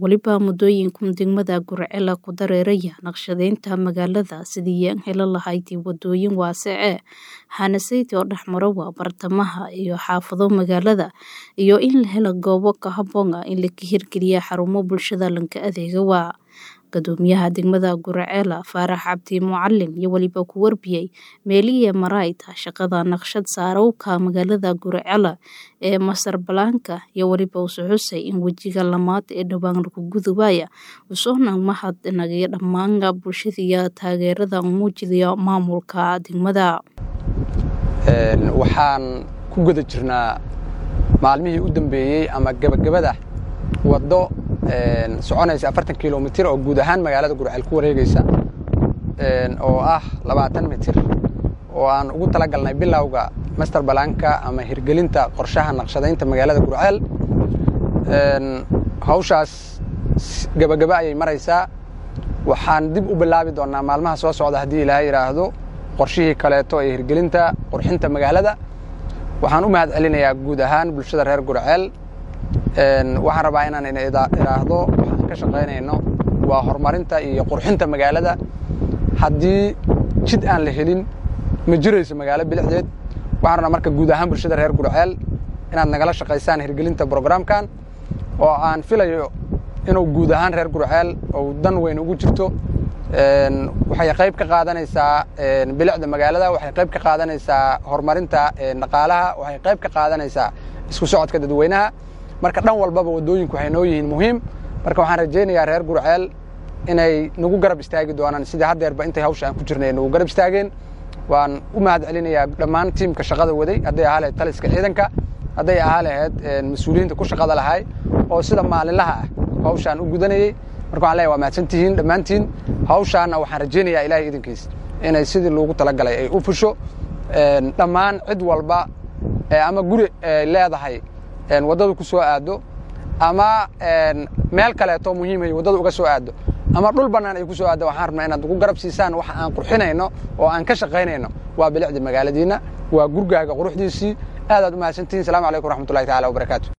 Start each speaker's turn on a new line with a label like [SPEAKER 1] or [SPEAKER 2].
[SPEAKER 1] weliba muddooyinkan degmada Gurcele ku dareeraya naqshadeynta magaalada sidii aan heli lahayd wadooyin waasice hanasaydi oo dhexmara waa bartamaha iyo xaafado magaalada iyo in la helo goobo ka habboon in la hirgeliya xarumo bulshada lanka adeega waa gudoomiyaha degmada Gurcele Faarax Cabdi Mucalin iyo waliba ku warbiyay meelihii marayta shaqada naqshad saarowka magaalada Gurcele ee masar balaanka iyo waliba uu xusay in wejiga lamaad ee dhawaan lagu gudubaya usoona mahad nagaya dhammaan bulshada taageerada muujinaya maamulka degmada
[SPEAKER 2] waxaan ku guda jirnaa maalmihii u dambeeyey ama gabagabada waddo soconaysa afartan kilomitir oo guud ahaan magaalada gurceel ku wareegaysa oo ah labaatan mitir oo aan ugu tala galnay bilowga master balaanka ama hirgelinta qorshaha naqshadaynta magaalada gurceel hawshaas gabagaba ayay maraysaa waxaan dib u bilaabi doonnaa maalmaha soo socda haddii ilaahay yidhaahdo qorshihii kaleeto ee hirgelinta qurxinta magaalada waxaan u mahad celinayaa guud ahaan bulshada reer gurceel waxaan rabaa inaan idhaahdo waxaan ka shaqaynayno waa horumarinta iyo qurxinta magaalada haddii jid aan la helin ma jirayso magaalo bilixdeed waxaan rabnaa marka guud ahaan bulshada reer gurceel inaad nagala shaqaysaan hirgelinta brograamkan oo aan filayo inuu guud ahaan reer gurceel ou dan weyn ugu jirto waxay qayb ka qaadanaysaa bilicda magaalada waxay qayb ka qaadanaysaa horumarinta dhaqaalaha waxay qayb ka qaadanaysaa isku socodka dadweynaha marka dhan walbaba waddooyinku waxay noo yihiin muhiim marka waxaan rajaynayaa reer gurceel inay nagu garab istaagi doonaan sidii haddeerba intay hawsha aan ku jirnay nagu garab istaageen waan u mahad celinayaa dhammaan tiimka shaqada waday hadday ahaa lahayd taliska ciidanka hadday ahaa lahayd mas-uuliyiinta ku shaqada lahay oo sida maalinlaha ah hawshaan u gudanayey marka waxan leeyahay waa mahadsantihiin dhammaantiin hawshaanna waxaan rajaynayaa ilaahay idinkiis inay sidii loogu talagalay ay u fusho dhammaan cid walba ama guri ay leedahay waddadu ku soo aaddo ama meel kaleeto muhiimay waddada uga soo aaddo ama dhul bannaan ay ku soo aaddo waxaan rabnaa inaad ugu garab siisaan waxa aan qurxinayno oo aan ka shaqaynayno waa bilicda magaaladiinna waa gurgaaga quruxdiisii aadaad u mahadsantihin salamu calaykum waraxmatullahi tacala wabarakaatu